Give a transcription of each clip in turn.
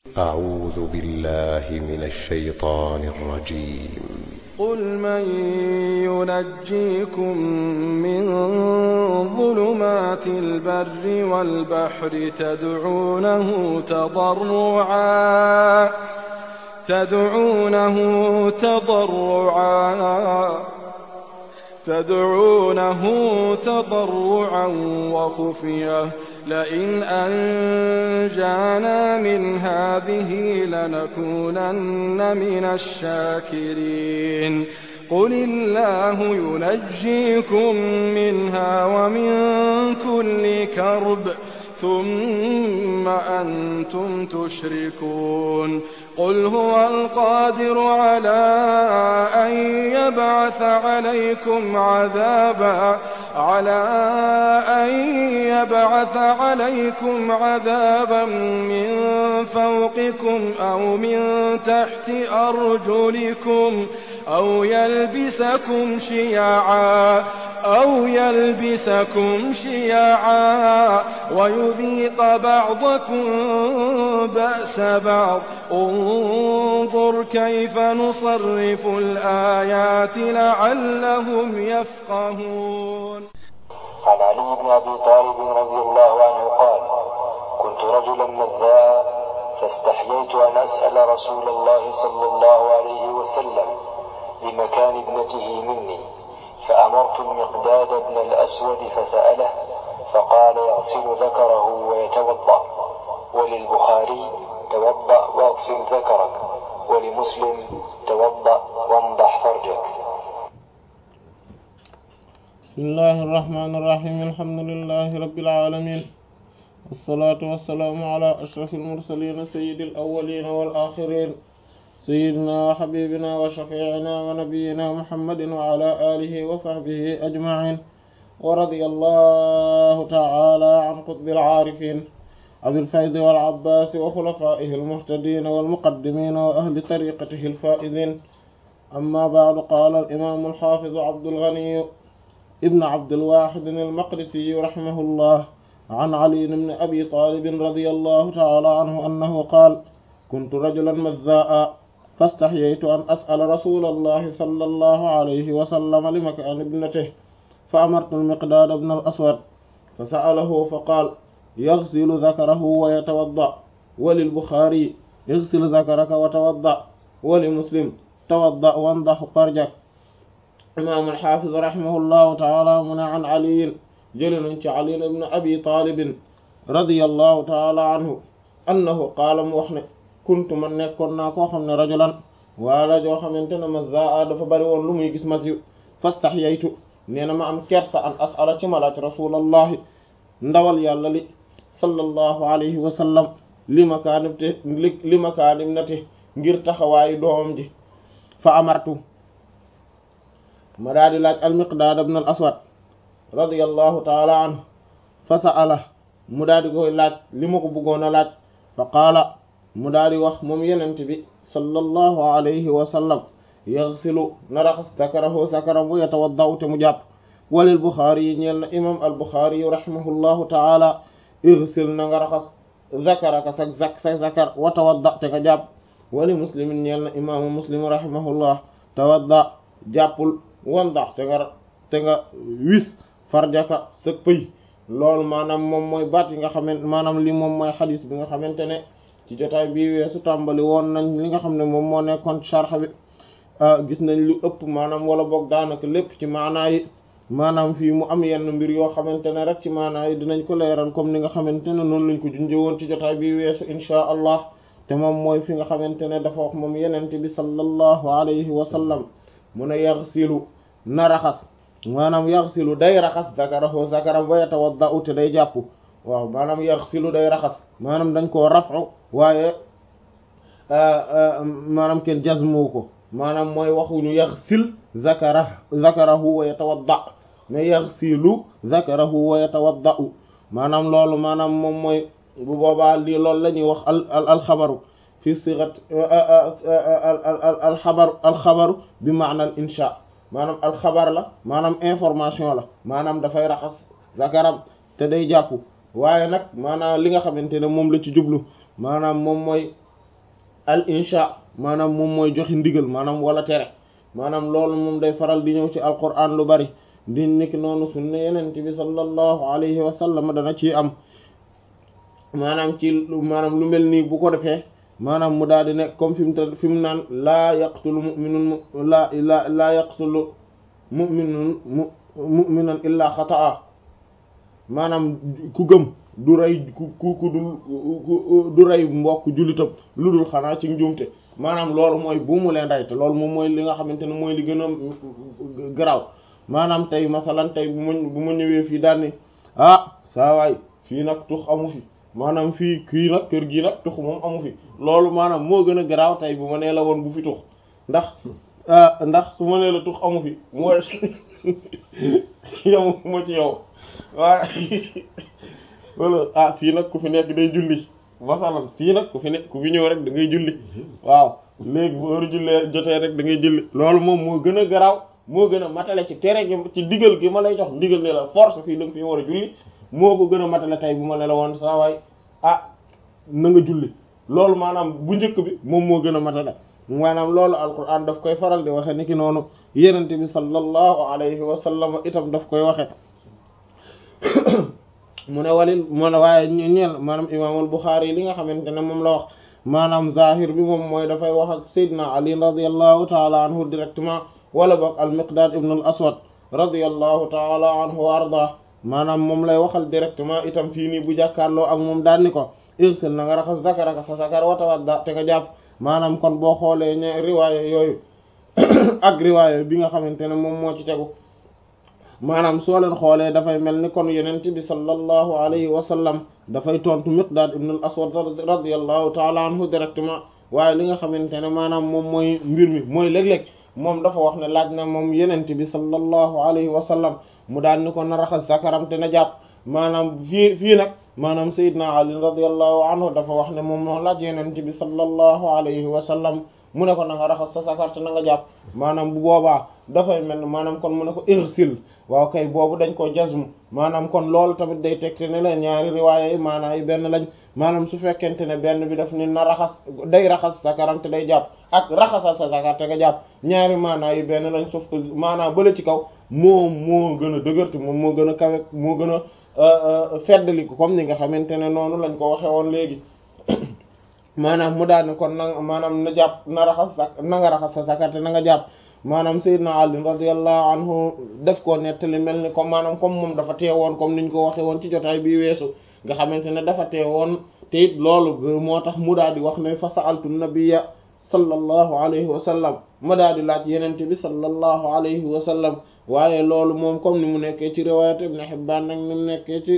أعوذ بالله من الشيطان الرجيم قل من ينجيكم من ظلمات البر والبحر تدعونه تضرعا تدعونه تضرعا تدعونه تضرعا وخفيه لئن أنجانا من هذه لنكونن من الشاكرين قل الله ينجيكم منها ومن كل كرب ثم أنتم تشركون قل هو القادر على أن يبعث عليكم عذابا على أن يبعث عليكم عذابا من فوقكم أو من تحت أرجلكم أو يلبسكم شيعا أو يلبسكم شيعا ويذيق بعضكم بأس بعض انظر كيف نصرف الآيات لعلهم يفقهون عن علي بن أبي طالب رضي الله عنه قال كنت رجلا مذاء فاستحييت أن أسأل رسول الله صلى الله عليه وسلم لمكان ابنته مني فأمرت المقداد بن الأسود فسأله فقال يغسل ذكره ويتوضأ وللبخاري توضأ واغسل ذكرك ولمسلم توضأ وانضح فرجك بسم الله الرحمن الرحيم الحمد لله رب العالمين والصلاة والسلام على أشرف المرسلين سيد الأولين والآخرين سيدنا وحبيبنا وشفيعنا ونبينا محمد وعلى آله وصحبه أجمعين ورضي الله تعالى عن قطب العارفين أبي الفيض والعباس وخلفائه المهتدين والمقدمين وأهل طريقته الفائزين أما بعد قال الإمام الحافظ عبد الغني ابن عبد الواحد المقدسي رحمه الله عن علي بن أبي طالب رضي الله تعالى عنه أنه قال كنت رجلا مذاء فاستحييت أن أسأل رسول الله صلى الله عليه وسلم لمكان ابنته فأمرت المقداد بن الأسود فسأله فقال يغسل ذكره ويتوضأ وللبخاري اغسل ذكرك وتوضأ ولمسلم توضأ وانضح فرجك imaam alxaafiz rahimahullahu taala mu ne an aliyin jële nañ ci ali ibn abi taalibin radiallahu taala anhu annahu qaala mu wax ne kuntu man nekkoon naa koo xam ne rajulan waala joo xamante ne mazaa dafa bari woon lu muy gis mas yu fastaxyaytu nee na ma am kersa an asala ci malaaj rasulallahi ndawal yàlla li sallallahu alayhi wa sallam li makaanibte li makaanim nati ngir taxawaayu doomam ji fa amartu ma daa di laaj almiqdaad ibn al aswad radiallahu taala anhu fa sa'ala mu daa di koy laaj li ma ko bëggoon a laaj fa qaala mu daa di wax moom yenent bi sallallahu alayhi wa sallam yaxsilu na raxas sakarahu sakaram wa yatawaddau te mu jàpp walil buxaari yi ñeel na imam al buxaari yu rahimahullahu taala ixsil na nga raxas zakaraka sa zak sa zakar wa tawadda te nga jàpp wali muslimin ñeel na imaamu muslim rahimahullah tawadda jàppul wandax te nga te nga wis farjaka sa pëy loolu maanaam moom mooy baat yi nga xamante maanaam li moom mooy xadis bi nga xamante ne ci jotaay bii weesu tàmbali woon nañ li nga xam ne moom moo nekkoon sharx bi gis nañ lu ëpp maanaam wala boog daanaka lépp ci maanaa yi maanaam fii mu am yenn mbir yoo xamante ne rek ci maanaa yi dinañ ko leeral comme ni nga xamante ne noonu lañ ko junjee woon ci jotaay bii weesu inchaa allah te moom mooy fi nga xamante ne dafa wax moom yenente bi sallallahu alayhi wa sallam mu ne yaxsilu na raxas maanaam yaxsilu day raxas zakarahu zakaram wa yatawaddau te day jàpp waaw maanaam yaxsilu day raxas maanaam dañ koo rafu waaye maanaam kenn jazmu ko maanaam mooy waxuñu yaxsil zakara zakarahu wa yatawadda mais yaxsilu zakarahu wa yatawaddau maanaam loolu maanaam moom mooy bu boobaa lii loolu la ñuy wax al al alxabaru fi sigat alxabaru alxabaru bi maana al insha maanaam alxabar la maanaam information la maanaam dafay raxas zakaram te day jàpp waaye nag maanaam li nga xamante ne moom la ci jublu maanaam moom mooy al insha maanaam moom mooy joxe ndigal maanaam wala tere maanaam loolu moom day faral di ñëw ci alquran lu bari di nekk noonu sunna yenente bi sallallahu alayhi wa sallam dana ci am maanaam ci maanaam lu mel nii bu ko defee maanaam mu daal di nekk comme fi mu te fi mu naan laa yaqtulu mu'minun laa laa laa yaqtulu mu'minun mu'minan illaa xata'a maanaam ku gëm du rey ku ku ku dul du rey mbokk jullitam lu dul xanaa ci njuumte maanaam loolu mooy bu mu leen rey te loolu moom mooy li nga xamante ne mooy li gën a garaaw maanaam tey masalan tey bu ma bu ma ñëwee fii daal ni ah saa waay fii nag tux amu fi maanaam fii kii nag kër gii nag tux moom amu fi loolu maanaam moo gën a garaaw tey bu ma nee la woon bu fi tux ndax ndax su ma nee la tux amu fi mooy yow ma ci yow waaye wala ah fii nag ku fi nekk day julli masalan fii nag ku fi nekk ku fi ñëw rek da ngay julli waaw léegi bu heure jullee jotee rek da ngay julli loolu moom moo gën a garaaw moo gën a matale ci tere gi ci digal gi ma lay jox digal ne la force fii da nga fi war a julli moo ko gën a matale tey bu ma ne la woon saa waay ah na nga julli loolu maanaam bu njëkk bi moom moo gën a matale maanaam loolu alquran daf koy faral di waxe ni ki noonu yenente bi sallallahu alayhi wa sallam itam daf koy waxe mu ne walil mu ne waaye ñeel maanaam imaamul Buxaari li nga xamante ne moom la wax maanaam zahir bi moom mooy dafay wax ak Seydina Ali radiyallahu taala anhu directement wala boog al Miqdaad ibn al Aswad radiyallahu taala anhu wa arda maanaam moom lay waxal directement itam fii nii bu jàkkaarloo ak moom daan ni ko irsil na nga raxas zakaraka sa zakar wa tawadda te nga jàpp maanaam kon boo xoolee ñe riwaaya yooyu ak riwaaya bi nga xamante ne moom moo ci tegu maanaam soo leen xoolee dafay mel ni kon yenent bi sallallahu alayhi wa sallam dafay tontu Miqdaad ibn al Aswad radiyallahu taala anhu directement waaye li nga xamante ne maanaam moom mooy mbir mi mooy léeg-léeg moom dafa wax ne laaj na moom yenent bi sallallahu alayhi wa sallam mu daan ni ko na raxas zakaram te na jàpp maanaam fii fii nag maanaam Seydina Ali radiyallahu anhu dafa wax ne moom moo laaj yenent bi sallallahu alayhi wa sallam mu ne ko na nga raxas sa zakar te na nga jàpp maanaam bu boobaa dafay mel ne maanaam kon mu ne ko irsil waaw kay boobu dañ ko jazm maanaam kon loolu tamit day tegte ne la ñaari riwaaya yi maanaam yi benn lañ maanaam su fekkente ne benn bi daf ni na raxas day raxas zakaram te day jàpp ak raxasal sa zakar te nga jàpp ñaari maanaa yi benn lañ sauf que maanaam bële ci kaw moom moo gën a dëgërte moom moo gën a kawe moo gën a feddali ko comme ni nga xamante ne noonu lañ ko waxe woon léegi maanaam mu daal ne kon na maanaam na jàpp na raxas sa na nga raxas sa zakar te na nga jàpp maanaam Seydina Ali radiyallahu anhu def ko nettali mel ni comme maanaam comme moom dafa teewoon comme niñ ko waxe woon ci jotaay bi weesu nga xamante ne dafa teewoon te it loolu moo tax mu daal di wax ne fa sa'altu nabiyya sallallahu alayhi wa sallam ma daal di laaj yenente bi sallallahu alayhi wa sallam waaye loolu moom comme ni mu nekkee ci riwayat Ibn Hibban nag ni mu nekkee ci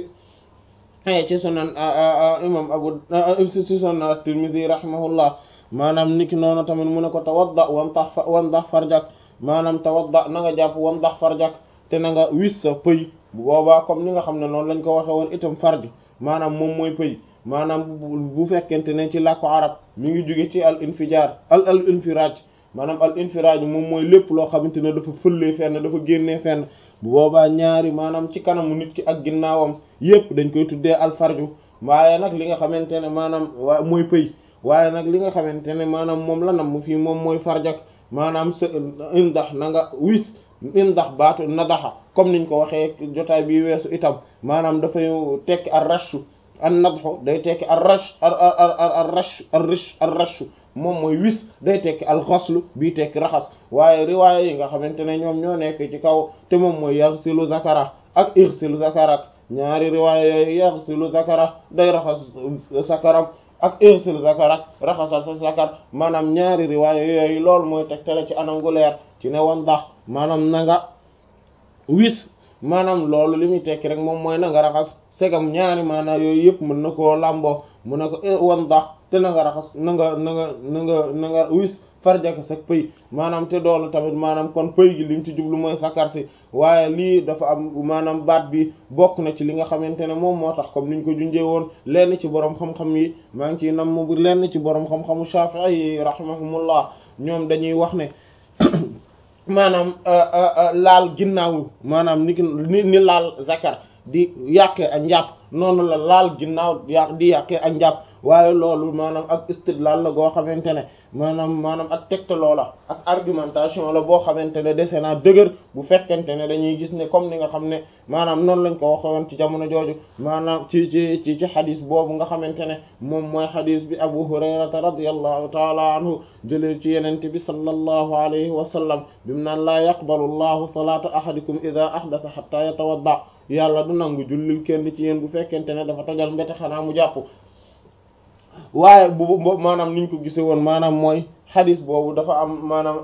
ci sunan imam abu ci sunan at-Tirmidhi rahimahullah maanaam niki noonu tamit mu ne ko tawadda wamtax wamdax farjak maanaam tawadda na nga jàpp wamdax farjak te na nga wis sa pëy bu boobaa comme ni nga xam ne noonu lañ ko waxe woon itam farji maanaam moom mooy pëy maanaam bu fekkente ne ci làkku arab mi ngi jóge ci al infijar al al infiraj maanaam al infiraj moom mooy lépp loo xamante ne dafa fëllee fenn dafa génnee fenn bu boobaa ñaari maanaam ci kanamu nit ki ak ginnaawam yépp dañ koy tuddee al farju waaye nag li nga xamante ne maanaam waa mooy pëy waaye nag li nga xamante ne maanaam moom la nam fii moom mooy farjak maanaam sa indax na nga wis indax baatu nadaxa comme niñ ko waxee jotaay bi weesu itam maanaam dafay tekki ar rashu an nadxu day tekki ar rash ar ar ar rash ar rish ar rashu moom mooy wis day tekki al xaslu bii tekki raxas waaye riwaaya yi nga xamante ne ñoom ñoo nekk ci kaw te moom mooy yaghsilu zakara ak ighsilu zakarak ñaari riwaaya yooyu yaghsilu zakara day raxas zakaram ak irsil zakarak raxasal sa zakar maanaam ñaari riwaaya yooyu loolu mooy tegtale ci anam gu leer ci ne wan ndax maanaam na nga wis maanaam loolu li muy tekki rek moom mooy na nga raxas segam ñaari maanaam yooyu yëpp mën na koo làmboo mu ne ko wan ndax te na nga raxas na nga na nga na nga na nga wis farjaka sa pëy maanaam te doolu tamit maanaam kon pëy gi lim ci jublu mooy sakar si waaye lii dafa am maanaam baat bi bokk na ci li nga xamante ne moom moo tax comme niñ ko junjee woon lenn ci borom xam-xam yi maa ngi ciy nam mu lenn ci borom xam-xamu Shafi'i yi rahimahumullah ñoom dañuy wax ne maanaam laal ginnaaw maanaam ni ni ni laal zakar di yàqee ak njàpp noonu la laal ginnaaw ya di yàqee ak njàpp waaye loolu maanaam ak istidlal la goo xamante ne maanaam maanaam ak tegtaloo la ak argumentation la boo xamante ne dese naa dëgër bu fekkente ne dañuy gis ne comme ni nga xam ne maanaam noonu lañ ko waxoon ci jamono jooju maanaam ci ci ci ci xadis boobu nga xamante ne moom mooy xadis bi Abu Hurayrata radiyallahu taala anhu jëlee ci yenente bi sallallahu alayhi wa sallam bimu naan laa yaqbalu llahu salata ahadikum ida ahdatha hatta yatawadda yàlla du nangu jullil kenn ci yéen bu fekkente ne dafa tojal mbete xanaa mu jàpp waaye bu maanaam niñ ko gise woon maanaam mooy xadis boobu dafa am maanaam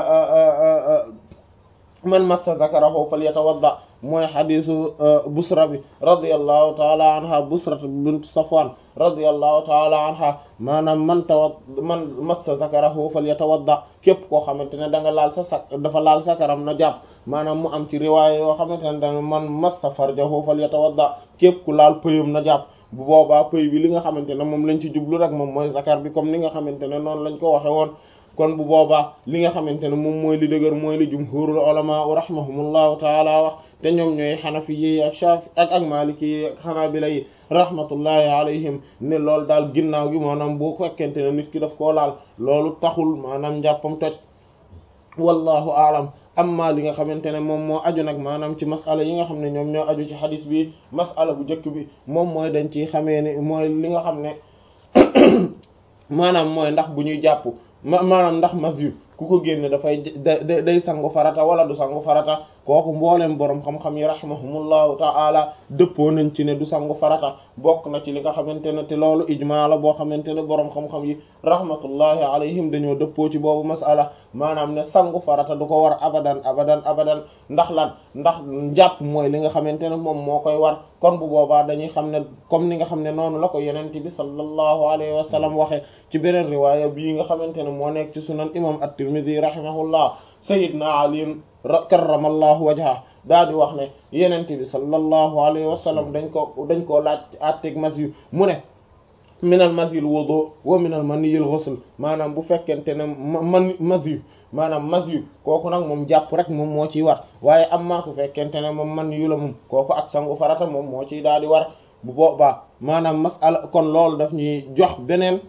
man massa zakarahu falyatawadda mooy xadisu busra bi radiyallahu taala anha busra bint safwan radiyallahu taala anha maanaam man tawad man massa zakarahu falyatawadda képp koo xamante ne da nga laal sa sak dafa laal sakaram na jàpp maanaam mu am ci riwaaya yoo xamante ne da man massa farjahu falyatawadda képp ku laal pëyam na jàpp bu boobaa pëy bi li nga xamante ne moom lañ ci jublu rek moom mooy zakar bi comme ni nga xamante ne noonu lañ ko waxe woon kon bu boobaa li nga xamante ne moom mooy li dëgër mooy li jumhurul ulama rahimahumullahu taala wax te ñoom ñooy xanafi yi ak shafi ak ak maliki yi ak xanaabila yi rahmatullahi alayhim ne loolu daal ginnaaw gi maanaam boo fekkente ne nit ki daf koo laal loolu taxul maanaam njàppam toj wallahu aalam amma li nga xamante ne moom moo aju nag maanaam ci masala yi nga xam ne ñoom ñoo aju ci xadis bi masala bu njëkk bi moom mooy dañ ci xamee ne mooy li nga xam ne maanaam mooy ndax bu ñuy jàpp ma maanaam ndax mas yu ku ko génne dafay da day sangu farata wala du sangu farata kooku mbooleem boroom xam-xam yi rahimahumullahu ta'ala dëppoo nañ ci ne du sangu farata bokk na ci li nga xamante ne te loolu ijmaa la boo xamante ne boroom xam-xam yi rahmatullahi alayhim dañoo dëppoo ci boobu masala maanaam ne sangu farata du ko war abadan abadan abadan ndax lan ndax njàpp mooy li nga xamante ne moom moo koy war kon bu boobaa dañuy xam ne comme ni nga xam ne noonu la ko yenent bi sallallahu alayhi wa sallam waxe ci beneen riwaaya bii nga xamante ne moo nekk ci sunan imam at-Tirmidhi rahimahullah sayyidna Ali karramallahu wajha daa di wax ne yenente bi sallallahu alayhi wa sallam dañ ko dañ koo laaj atteg mas yu mu ne minal masyil wudu wa minal maniyil ghusl maanaam bu fekkente ne man mas yu maanaam mas yu kooku nag moom jàpp rek moom moo ciy war waaye am maa su fekkente ne moom man yu la moom kooku ak sangu farata moom moo ciy daal di war bu boobaa maanaam masala kon loolu daf ñuy jox beneen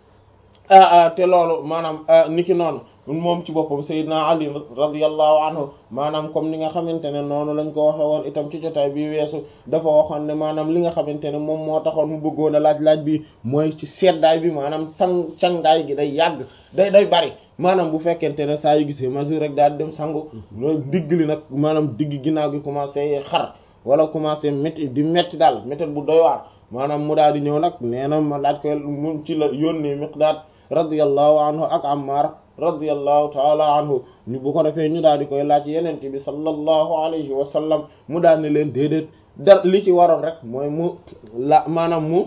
te loolu maanaam niki noonu moom ci boppam Seydina Ali radiyallahu anhu maanaam comme ni nga xamante ne noonu lañ ko waxe woon itam ci jotaay bi weesu dafa waxoon ne maanaam li nga xamante ne moom moo taxoon mu bëggoon a laaj-laaj bi mooy ci seddaay bi maanaam sang cangaay gi day yàgg day day bari maanaam bu fekkente ne saa yu gisee mesure rek daal di dem sangu loolu digg li nag maanaam digg ginnaaw gi commencé xar wala commencé métti di métti daal métti bu doy waar maanaam mu daal di ñëw nag nee na ma laaj koy mu ci la yónnee Miqdaad radiyallahu anhu ak Ammar radiyallahu taala anhu ñu bu ko defee ñu daal di koy laaj yenente bi sallallahu alayhi wa sallam mu daal ne leen déedéet da li ci waroon rek mooy mu la maanaam mu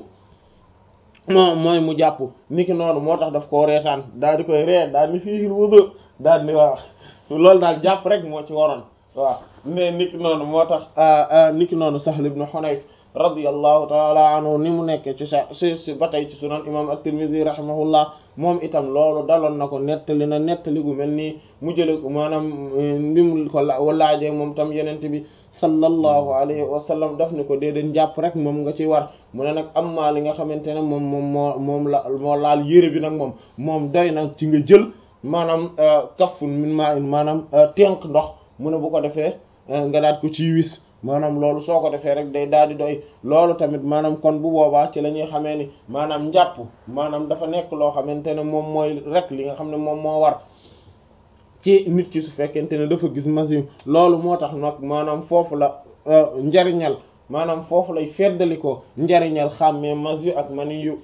moo mooy mu jàpp niki noonu moo tax daf koo reetaan daal di koy ree daal di fiihil wudu daal di waaw loolu daal jàpp rek moo ci waroon waaw mais niki noonu moo tax niki noonu Sahl ibn Hunayf radiyallahu taala anhu ni mu nekkee ci sa si si ba tey ci sunan imam at-Tirmidhi rahimahullah moom itam loolu daloon na ko nettali na nettali gu mel nii mu jële ko maanaam ni mu ko laajee moom tam yenente bi sallallahu alayhi wa sallam daf ni ko déedéet jàpp rek moom nga ci war mu ne nag am maa li nga xamante ne moom moom moo moom la moo laal yére bi nag moom moom doy na ci nga jël maanaam kaffun min ma maanaam tenq ndox mu ne bu ko defee nga daat ko ci wis maanaam loolu soo ko defee rek day daal di doy loolu tamit maanaam kon bu boobaa ci la ñuy xamee ni maanaam njàpp maanaam dafa nekk loo xamante ne moom mooy rek li nga xam ne moom moo war ci nit ki su fekkente ne dafa gis machine loolu moo tax nag maanaam foofu la njariñal maanaam foofu lay feddali ko njariñal xàmmee machine ak mani yu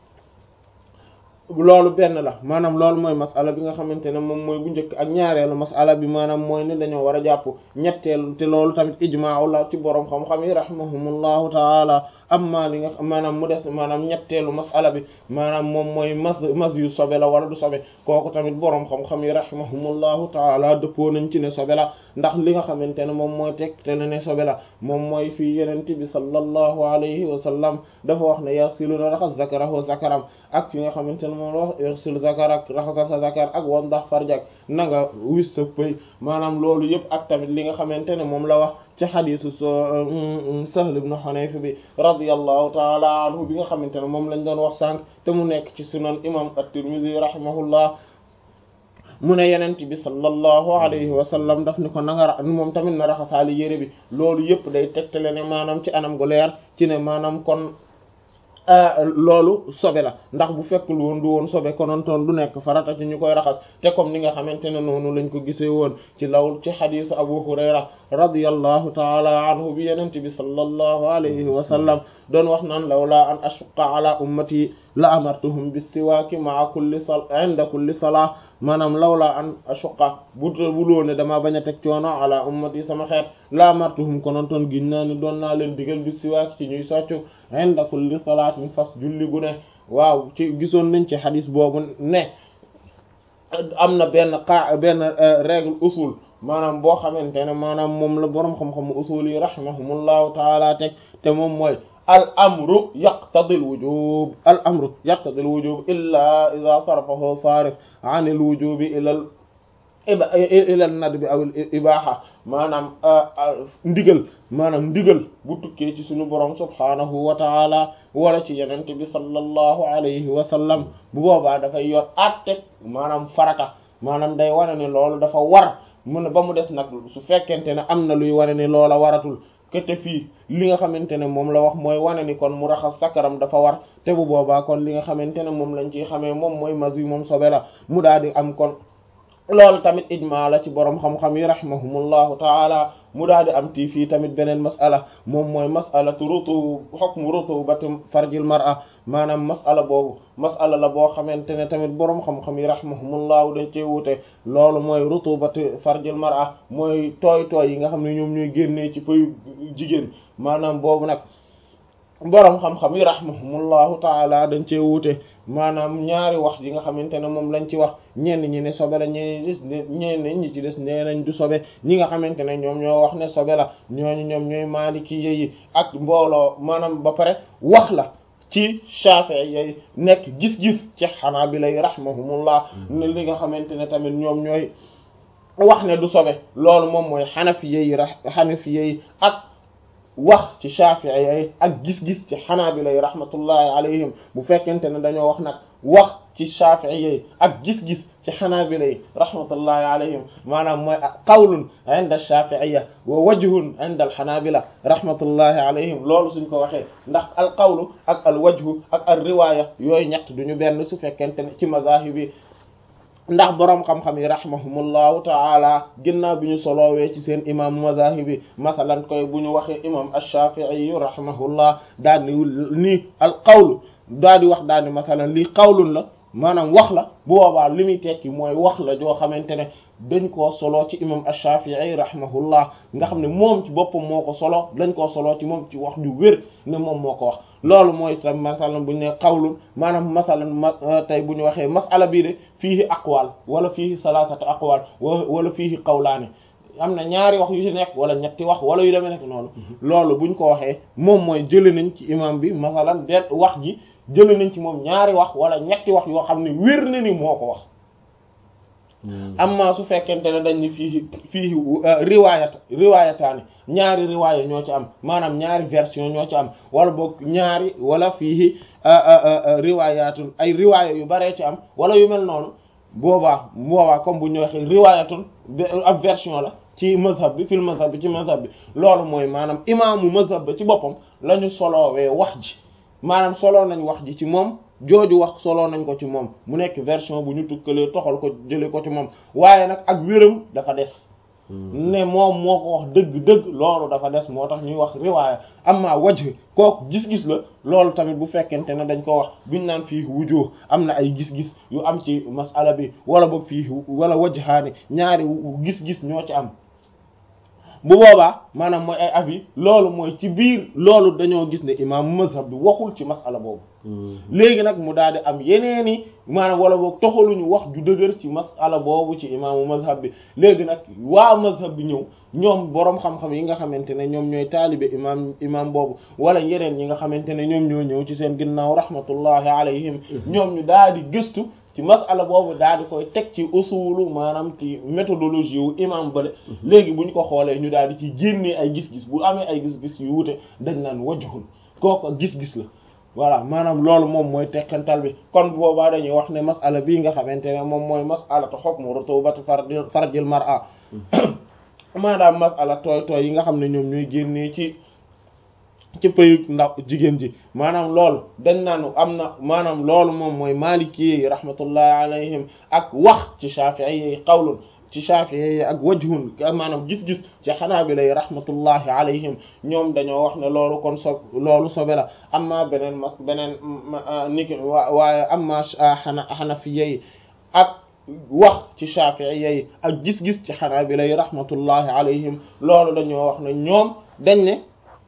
loolu benn la maanaam loolu mooy masala bi nga xamante ne moom mooy bu njëkk ak ñaareelu masala bi maanaam mooy ne dañoo war a jàpp ñetteelu te loolu tamit ijmaa la ci boroom xam-xam yi rahimahumullahu taala amma li nga maanaam mu des maanaam ñetteelu masala bi maanaam moom mooy mas mas yu sobe la wala du sobe kooku tamit boroom xam-xam yi rahimahumullahu taala dëppoo nañ ci ne sobe la ndax li nga xamante ne moom mooy teg te ne sobe la moom mooy fii yenente bi sallallahu alayhi wa sallam dafa wax ne yaxsiluna raxas zakarahu zakaram ak fi nga xamante ne moom la wax yaxsil zakar ak raxasal sa zakar ak wan ndax farjak na nga wis sa pëy maanaam loolu yëpp ak tamit li nga xamante ne moom la wax ci xadisu Sahl ibn Hunayf bi radiyallahu taala anhu bi nga xamante ne moom lañ doon wax sànq te mu nekk ci sunan imam at-Tirmidhi rahimahullah mu ne yenent bi sallallahu alayhi wa sallam daf ni ko nanga moom tamit na raxasaali yére bi loolu yëpp day tegtale ne maanaam ci anam gu leer ci ne maanaam kon loolu sobe la ndax bu fekkul woon du woon sobe konontoon du nekk farata ci ñu koy raxas te comme ni nga xamante ne noonu lañ ko gisee woon ci law ci xadisu Abu Hurayra radiyallahu taala anhu bi yenent bi sallallahu alayhi wa sallam doon wax naan lawla an ashuqqa ala ummati la amartuhum bis-siwaaki ma'a kulli sal inda kulli salah maanaam lawla an ashuqqa bu buloo ne dama bañ a teg coono ala ummati sama xeet la amartuhum konontoon giñ naa ni doon naa leen digal bis-siwaaki ci ñuy soccu inda kulli salaatin fas julli gu ne waaw ci gisoon nañ ci xadis boobu ne am na benn qa benn règle usul maanaam boo xamante ne maanaam moom la boroom xam-xam usul yi rahimahumullahu taala teg te moom mooy al amru yaqtadi al wujub al amru yaqtadi al wujub illa ida sarafahu sarif an al wujubi ila al ila al nadbi aw al ibaha maanaam ndigal maanaam ndigal bu tukkee ci suñu borom subhanahu wa taala wala ci yenente bi sallallahu alayhi wa sallam bu boobaa dafay yor àtte maanaam farata maanaam day wane ne loolu dafa war mu ne ba mu des nag su fekkente ne am na luy wane ne loola waratul kete fii li nga xamante ne moom la wax mooy wane ni kon mu raxas sakaram dafa war te bu boobaa kon li nga xamante ne moom lañ ciy xamee moom mooy mas yi moom sobe la mu daal di am kon loolu tamit ijmaa la ci borom xam-xam yi rahimahumullahu taala mu daal di am tii fii tamit beneen mas'ala moom mooy mas'alatu rutu hukmu rutubati farjil mar'a maanaam mas'ala boobu mas'ala la boo xamante ne tamit borom xam-xam yi rahimahumullahu dañ cee wute loolu mooy rutubati farjil mar'a mooy tooy tooy yi nga xam ne ñoom ñooy génnee ci pëyu jigéen maanaam boobu nag borom xam-xam yi rahimahumullahu taala dañ cee wute maanaam ñaari wax yi nga xamante ne moom lañ ci wax ñenn ñi ne sobe la ñenn ñi des ñenn ñi ci des nee nañ du sobe ñi nga xamante ne ñoom ñoo wax ne sobe la ñooñu ñoom ñooy maaliki yi ak mbooloo maanaam ba pare wax la ci Shafi'i yi nekk gis-gis ci Hanabila yi rahimahumullah ne li nga xamante ne tamit ñoom ñooy wax ne du sobe loolu moom mooy Hanafi yi Hanafi yi ak wax ci Shafi'i yi ak gis-gis ci Hanabila yi rahmatullahi alayhim bu fekkente ne dañoo wax nag wax ci Shafi'i yi ak gis-gis ci Hanabila yi rahmatullahi alayhim maanaam mooy qawlun inda Shafi'iyya wa wajhun inda al-Hanabila rahmatullahi alayhim loolu suñ ko waxee ndax al qawlu ak al wajhu ak al riwaya yooyu ñett duñu benn su fekkente ne ci mazahib yi ndax boroom xam-xam yi rahimahumullahu taala ginnaaw bi ñu soloowee ci seen imaamu mazahibi masalan koy bu ñu waxee imam ash-Shafi'i yu rahimahullah daal ni nii al qawlu daal di wax daal ni masalan lii qawlun la maanaam wax la bu boobaa li muy tekki mooy wax la joo xamante ne dañ koo solo ci imam ash-Shafi'i rahimahullah nga xam ne moom ci boppam moo ko solo dañ koo solo ci moom ci wax ju wér ne moom moo ko wax loolu mooy tam masalan bu ñu ne qawlun maanaam masalan ma tey bu ñu waxee masala bii de fiihi aqwal wala fiihi salasatu aqwal wala fiihi qawlaani am na ñaari wax yu ci nekk wala ñetti wax wala yu demee nekk noonu loolu buñ ko waxee moom mooy jëlee nañ ci imam bi masalan de wax ji jëlee nañ ci moom ñaari wax wala ñetti wax yoo xam ne wér na ni moo ko wax amma su fekkente ne dañ ni fii fii riwaayat riwaayataani ñaari riwaaya ñoo ci am maanaam ñaari version ñoo ci am wala boog ñaari wala fii riwaayatun ay riwaaya yu baree ci am wala yu mel noonu boobaa boobaa comme bu ñu waxee riwaayatun ab version la ci mazhab bi fil mazhab bi ci mazhab bi loolu mooy maanaam imaamu mazhab ba ci boppam la ñu soloowee wax ji maanaam soloo nañ wax ji ci moom jooju wax soloo nañ ko ci moom mu nekk version bu ñu tukkalee toxal ko jëlee ko ci moom waaye nag ak wéram dafa des ne moom moo ko wax dëgg-dëgg loolu dafa des moo tax ñuy wax riwaaya amma wajh kooku gis-gis la loolu tamit bu fekkente ne dañ ko wax buñ naan fii wujuh am na ay gis-gis yu am ci masala bi wala boog fii wala wajhaani ñaari gis-gis ñoo ci am bu boobaa maanaam mooy ay avis loolu mooy ci biir loolu dañoo gis ne imaamu mazhab bi waxul ci masala boobu léegi nag mu daal di am yeneeni maanaam wala boog toxaluñu wax ju dëgër ci masala boobu ci imaamu mazhab bi léegi nag waa mazhab bi ñëw ñoom boroom xam-xam yi nga xamante ne ñoom ñooy taalibe imaam imaam boobu wala yeneen ñi nga xamante ne ñoom ñoo ñëw ci seen ginnaaw rahmatullahi alayhim ñoom ñu daal di gëstu ci masala boobu daal di koy teg ci usulu maanaam ci méthodologie wu imam bale léegi bu ñu ko xoolee ñu daal di ci génnee ay gis-gis bu amee ay gis-gis yu wute dañ naan wajhul kooku gis-gis la voilà maanaam loolu moom mooy tekkantal bi kon boobaa dañuy wax ne masala bii nga xamante ne moom mooy masalatu hukmu rutubati farjil mar'a maanaam masala tooy tooy yi nga xam ne ñoom ñooy génnee ci ci pëyug ndaw jigéen ji maanaam loolu dañ naan am na maanaam loolu moom mooy maliki yi rahmatullahi alayhim ak wax ci shafi'i yi qawlun ci shafi'i yi ak wajhun maanaam gis-gis ci xanaabila yi rahmatullahi alayhim ñoom dañoo wax ne loolu kon so loolu sobe la amma beneen mas beneen niki waaye amma xana xanafiya yi ak wax ci shafi'i yi ak gis-gis ci xanaabila yi rahmatullahi alayhim loolu dañoo wax ne ñoom dañ ne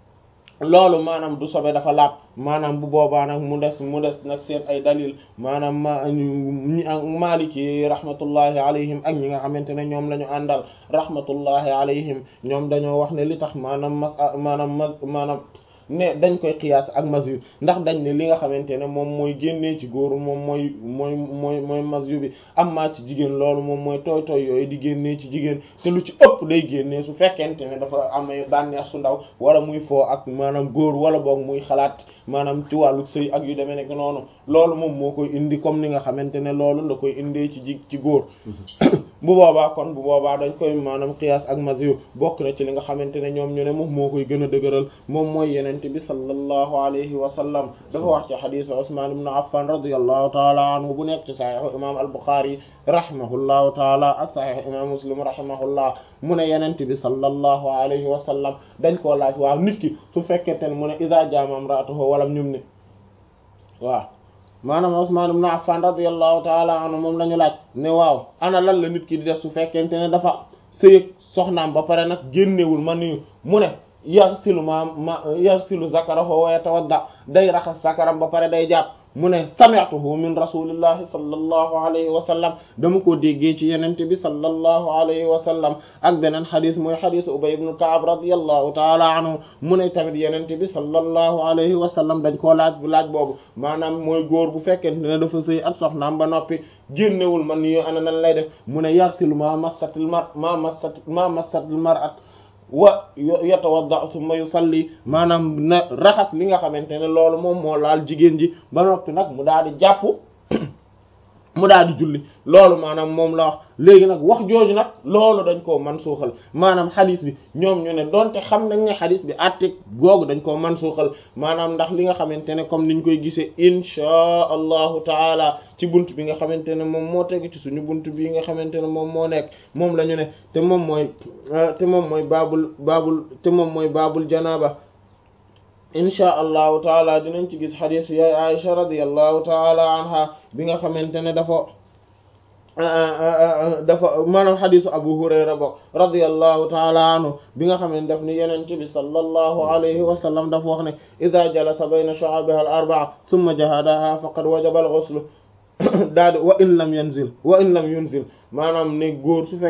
loolu maanaam du sobe dafa laab maanaam bu boobaa nag mu des mu des nag seen ay dalil maanaam ma ñi maliki rahmatullahi alayhim ak ñi nga xamante ne ñoom la ñu àndal rahmatullahi alayhim ñoom dañoo wax ne li tax maanaam mas maanaam ma maanaam ne dañ koy xiyaas ak masyu ndax dañ ne li nga xamante ne moom mooy génnee ci góor moom mooy mooy mooy mooy masyu bi amma ci jigéen loolu moom mooy tooy tooy yooyu di génnee ci jigéen te lu ci ëpp day génnee su fekkente ne dafa amee bànneex su ndaw wala muy foo ak maanaam góor wala boog muy xalaat maanaam ci wàllu sëy ak yu demee nekk noonu loolu moom moo koy indi comme ni nga xamante ne loolu la koy indee ci ji ci góor bu boobaa kon bu boobaa dañ koy maanaam qiyaas ak masyu bokk na ci li nga xamante ne ñoom ñu ne moom moo koy gën a dëgëral moom mooy yenente bi sallallahu alayhi wa sallam dafa wax ci xadisu Usman ibn Affan radiyallahu taala anhu bu nekk ci saxiixu imam al-Bukhari rahimahullahu taala ak saxiixu imam Muslim rahimahullah mu ne yenente bi sallallahu alayhi wa sallam dañ koo laaj waaw nit ki su fekkente ne mu ne iza jaama imra'atuhu walam ñum ne waaw maanaam Usman ibn Affan radiyallahu taala anhu moom la ñu laaj ne waaw ana lan la nit ki di def su fekkente ne dafa sëyëg soxnaam ba pare nag génnewul ma nuyu mu ne yarsilu ma ma yarsilu zakarahu wa yatawadda day raxas zakaram ba pare day jàpp mu ne sami'tuhu min rasulillahi sallallahu alayhi wa sallam dama ko déggee ci yenente bi sallallahu alayhi wa sallam ak beneen xadis mooy xadis Ubay ibn Ka'b radiyallahu taala anhu mu ne tamit yenente bi sallallahu alayhi wa sallam dañ koo laaj bu laaj boobu maanaam mooy góor bu fekkente ne dafa sëy ak soxnaam ba noppi génnewul man yo ana nan lay def mu ne yarsilu ma massatil mar ma massat ma massatil mar'at wa yatawadda thumma yusalli maanaam na raxas li nga xamante ne loolu moom moo laal jigéen ji ba noppi nag mu daal di jàpp mu daal di julli loolu maanaam moom la wax léegi nag wax jooju nag loolu dañ koo man suuxal maanaam xadis bi ñoom ñu ne donte xam nañ ne xadis bi àtte googu dañ koo man suuxal maanaam ndax li nga xamante ne comme niñ koy gisee inchaa allahu taala ci bunt bi nga xamante ne moom moo tegu ci suñu bunt bi nga xamante ne moom moo nekk moom la ñu ne te moom mooy te moom mooy baabul baabul te moom mooy baabul janaaba inchaa allahu taala dinañ ci gis xadiis yaay Aisha radiyallahu taala anha bi nga xamante ne dafa dafa maanaam xadiisu Abu Hurayra bokk radiyallahu taala anhu bi nga xam ne daf ni yenente bi sallallahu alayhi wa sallam dafa wax ne ida jalasa bayna shu'abiha al arba'a thumma jahadaha faqad wajaba al ghusl daal di wa in lam yanzil wa in lam yunzil maanaam ne góor su